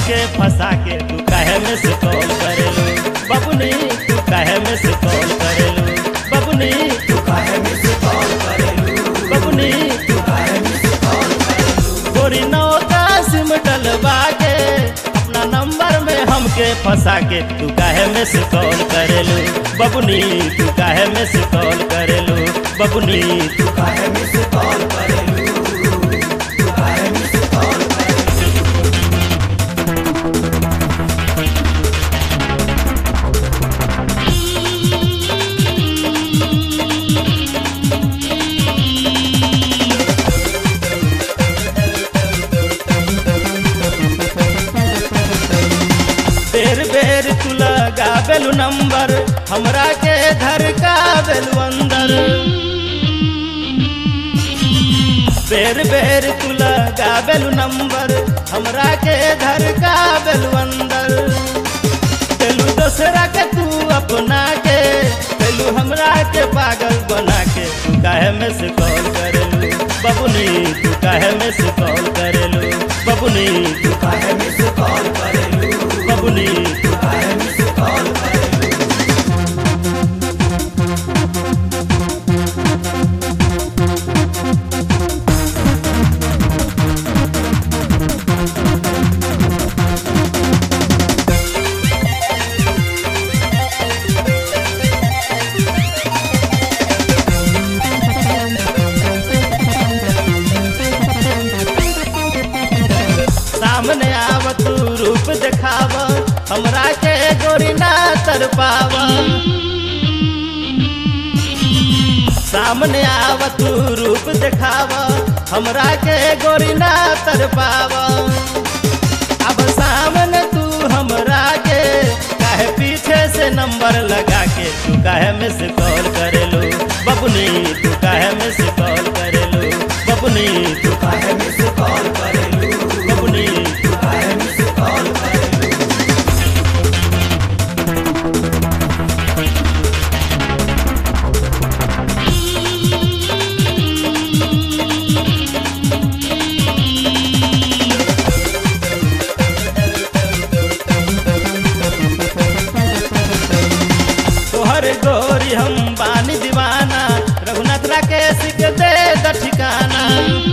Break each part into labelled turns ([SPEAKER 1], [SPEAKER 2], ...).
[SPEAKER 1] हमके फंसा के तू काहे में से कॉल करेलू बबुनी तू काहे में से कॉल करेलू बबुनी
[SPEAKER 2] तू काहे मिस कॉल करेलू
[SPEAKER 1] बबुनी
[SPEAKER 2] तू काहे मिस कॉल करेलू
[SPEAKER 1] गोरी नौ का सिम डलवा के अपना नंबर में हमके फंसा के तू काहे में से कॉल करेलू बबुनी तू काहे में से कॉल करेलू बबुनी
[SPEAKER 2] तू काहे मिस कॉल करेलू तू काहे मिस कॉल करेलू
[SPEAKER 1] बेर बेर तू लगावेलू नंबर हमरा के धर का बेलू अंदर बेर बेर तू लगावेलू नंबर हमरा के धर का बेलू अंदर बेलू दोसरा के तू अपना के बेलू हमरा के पागल बना के तू काहे में से कॉल करेलू बबुनी तू काहे में से कॉल करेलू बबुनी
[SPEAKER 2] तू काहे मिस कॉल करेलू
[SPEAKER 1] बबुनी
[SPEAKER 2] तू काहे मिस कॉल करेलू
[SPEAKER 1] सामने आव तू रूप देखाव हमरा के गोरी ना तर पाव सामने आव तू रूप देखाव हमरा के गोरी ना तर पाव अब सामने तू हमरा के काहे पीछे से नंबर लगा के तू काहे में से कॉल करेलू बबुनी तू काहे में से कॉल करेलू बबुनी तू
[SPEAKER 2] तू काहे मिस कॉल करेलू
[SPEAKER 1] बबुनी
[SPEAKER 2] तू काहे मिस कॉल करेलू
[SPEAKER 1] तोहर गोरी हम बानी दीवाना रघुनाथ राकेश के दे द ठिकाना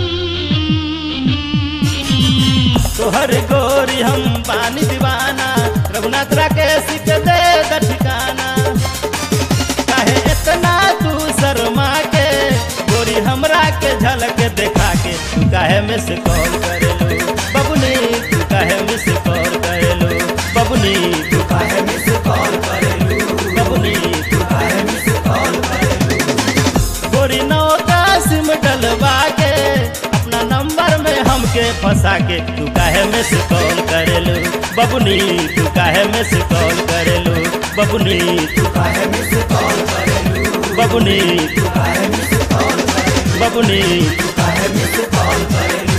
[SPEAKER 1] तोहर गोरी हम बानी दीवाना रघुनाथ राकेश के दे द ठिकाना काहे इतना तू शर्मा के गोरी हमरा के झलक देखा के तू काहे में से कॉल करेलू बबुनी तू काहे में से कॉल करेलू बबुनी
[SPEAKER 2] तू काहे मिस कॉल करेलू
[SPEAKER 1] बबुनी
[SPEAKER 2] तू काहे मिस कॉल करेलू
[SPEAKER 1] गोरी नौ का सिम डलवा के अपना नंबर में हमके फंसा के तू काहे में से कॉल करेलू बबुनी तू काहे में से कॉल करेलू बबुनी
[SPEAKER 2] तू काहे मिस कॉल करेलू
[SPEAKER 1] बबुनी
[SPEAKER 2] तू काहे मिस कॉल करेलू
[SPEAKER 1] बबुनी
[SPEAKER 2] तू काहे मिस कॉल करेलू